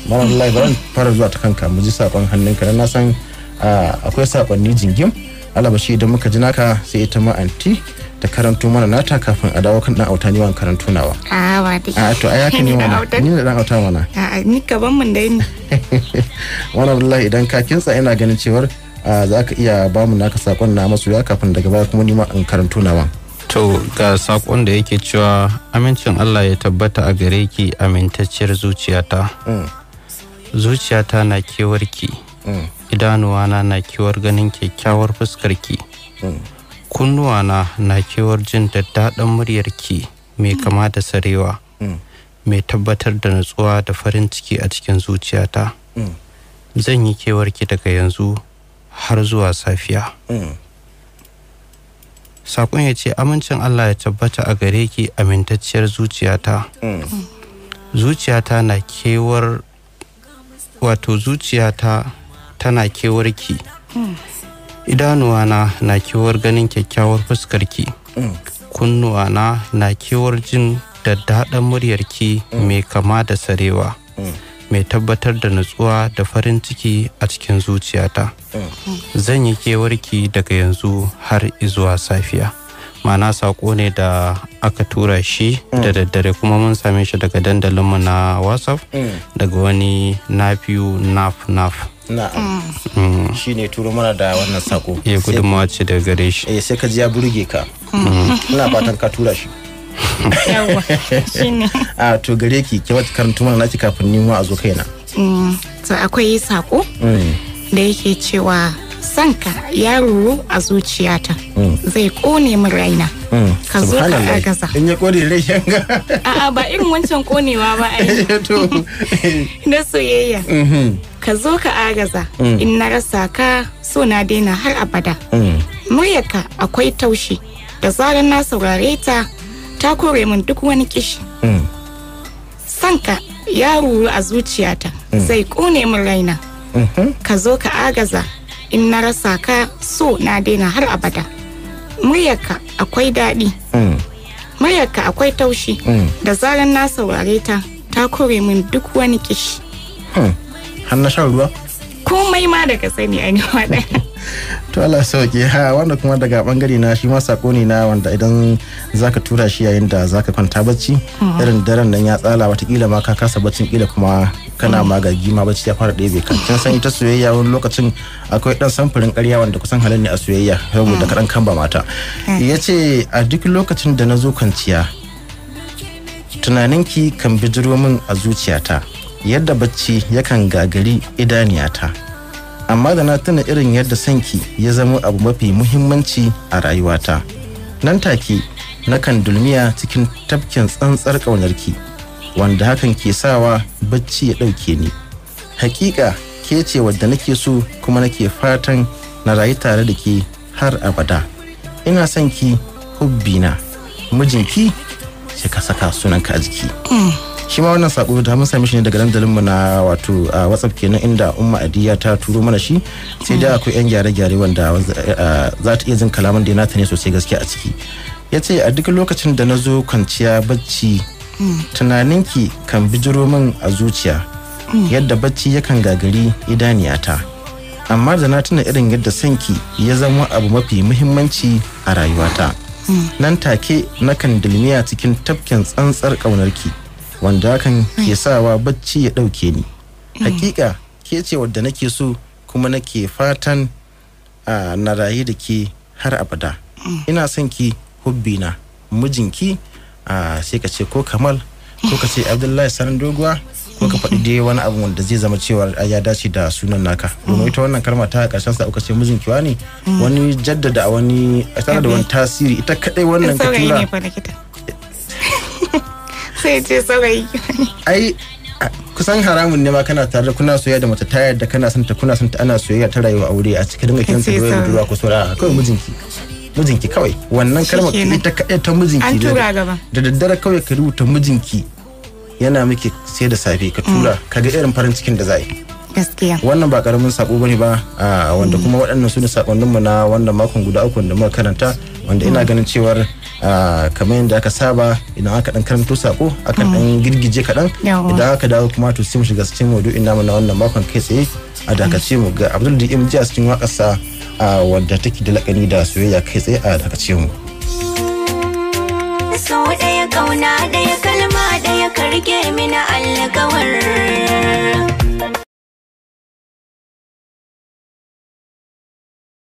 malam lai bari fara zuwa ta kanka mu ji sakon hannunka dan na san akwai sakonni jingim alabashi idan muka ji naka sai ita ma anti ta karanto mana nata kafin a dawo kan dan auta ni wan karanto nawa a ba dai a to ai haka ne mana ni da dan auta mana a ni gaban mun dai ni wannan wallahi idan ka kinsa ina ganin cewar za ka iya ba mu naka sakon na masoya kafin daga baya kuma ni ma in karanto nawa To ga sakon da yake cewa amincin Allah ya tabbata a gare ki amintacciyar zuciyata. Zuciyata na kewarki. Idanuwana na kewar ganin kyakkyawar fuskarki. Kunnuwana na kewar jin daddaɗan muryarki mai kama da sarewa. Mai tabbatar da natsuwa da farin ciki a cikin zuciyata. Zan yi kewarki daga yanzu har zuwa safiya. sakon ya ce amincin Allah ya tabbata a gare ki amintacciyar zuciyata zuciyata na kewar wato zuciyata tana kewar ki idanuwana na kewar ganin kyakkyawar fuskarki kunnuwana na kewar jin daddaɗan muryarki mai kama da sarewa mai tabbatar da nutsuwa da farin ciki a cikin zuciyata zan yi kewarki daga yanzu har zuwa safiya mana saƙo ne da aka tura shi da daddare kuma mun same shi daga dandalinmu na whatsapp daga wani nafiyu naf naf na'am shi ne turo mana da wannan sako ya gudunmawa ce daga gare shi eh sai ka ji ya burge ka ina fatan ka tura shi yawa shine a to gare ki ke wata karantu mana naki kafin ni a zo kaina to akwai sako da yake cewa sanka ya ruru a zuciyata zai kone min raina ka zo ka agaza in ya kone rai shanga a'a ba irin wancan konewa ba ai na soyayya ka zo ka agaza in na rasa ka so na daina har abada muryarka akwai taushi da zarar na saurare ta ta kore min duk wani kishi sanka ya ruru a zuciyata zai kone min raina ka zo ka agaza in na rasa ka so na daina har abada muryarka akwai daɗi muryarka akwai taushi da zarar na saurare ta ta kore min duk wani kishi har na shan ruwa komai ma daga sani a ɗaya to Allah sauke ha wanda kuma daga bangare na shi ma sako ne na wanda idan zaka tura shi yayin da zaka kwanta bacci irin daren nan ya tsala watakila ma ka kasa baccin kila kuma kana magagi ma bacci ya fara ɗebe ka kin san ita soyayya wani lokacin akwai dan samfurin ƙarya wanda kusan halin ne a soyayya saboda kaɗan kan ba mata ya ce a duk lokacin da na zo kwanciya tunaninki kan bijiro min a zuciyata yadda bacci yakan gagari idaniyata amma da na tuna irin yadda sanki ya zama abu mafi muhimmanci a rayuwata nan take nakan dulmiya cikin tafkin tsantsar ƙaunarki wanda hakan ke sawa bacci ya ɗauke ni hakika ke ce wadda nake so kuma nake fatan na rayu tare da ke har abada ina son ki hubbina mijinki sai ka saka sunanka a jiki shi ma wannan sako da mun sami shi ne daga dandalin mu na wato a whatsapp kenan inda umma adiya ta turo mana shi sai da akwai yan gyare-gyare wanda za ta iya jin kalaman da nata ne sosai gaskiya a ciki ya ce a duk lokacin da na zo kwanciya bacci tunaninki kan bijiro min a zuciya yadda bacci yakan gagari idaniyata amma da na tuna irin yadda sanki ya zama abu mafi muhimmanci a rayuwata nan take nakan dilmiya cikin tafkin tsantsar ƙaunarki wanda hakan ke sawa bacci ya ɗauke ni hakika ke ce wadda nake so kuma nake fatan na rayu da ke har abada ina son ki hubbina mijinki sai ka ce ko kamal ko ka ce abdullahi sanin doguwa ko ka faɗi dai wani abu wanda zai zama cewa ya dace da sunan naka domin ita wannan kalma ta ƙarshen sa aka ce mijin kiwa ne wani jaddada a wani tana da wani tasiri ita kadai wannan ka tura sai ce saurayi ai kusan haramun ne ma kana tare da kuna soyayya da mace ta yadda kana son ta kuna son ta ana soyayya ta rayuwa aure a cikin dinga kinsa da wayar budurwa ko sora kawai mijinki mijinki kawai wannan kalmar ita kadai ta mijinki an tura gaba da daddare kawai ka rubuta mijinki yana miki sai da safe ka tura ka ga irin farin cikin da za yi gaskiya wannan ba karamin sako bane ba wanda kuma waɗannan su ne sakonnin mu na wannan makon guda uku da muka karanta wanda ina ganin cewar kamar yadda aka saba idan aka dan karanto sako aka dan girgije kaɗan idan aka dawo kuma to sai mu shiga cikin maudu'in namu na wannan makon kai tsaye a dakace mu ga abdul da ji a cikin waƙarsa wadda take da lakani da soyayya kai tsaye a dakace mu. so ɗaya kauna ɗaya kalma ɗaya karge mina alkawar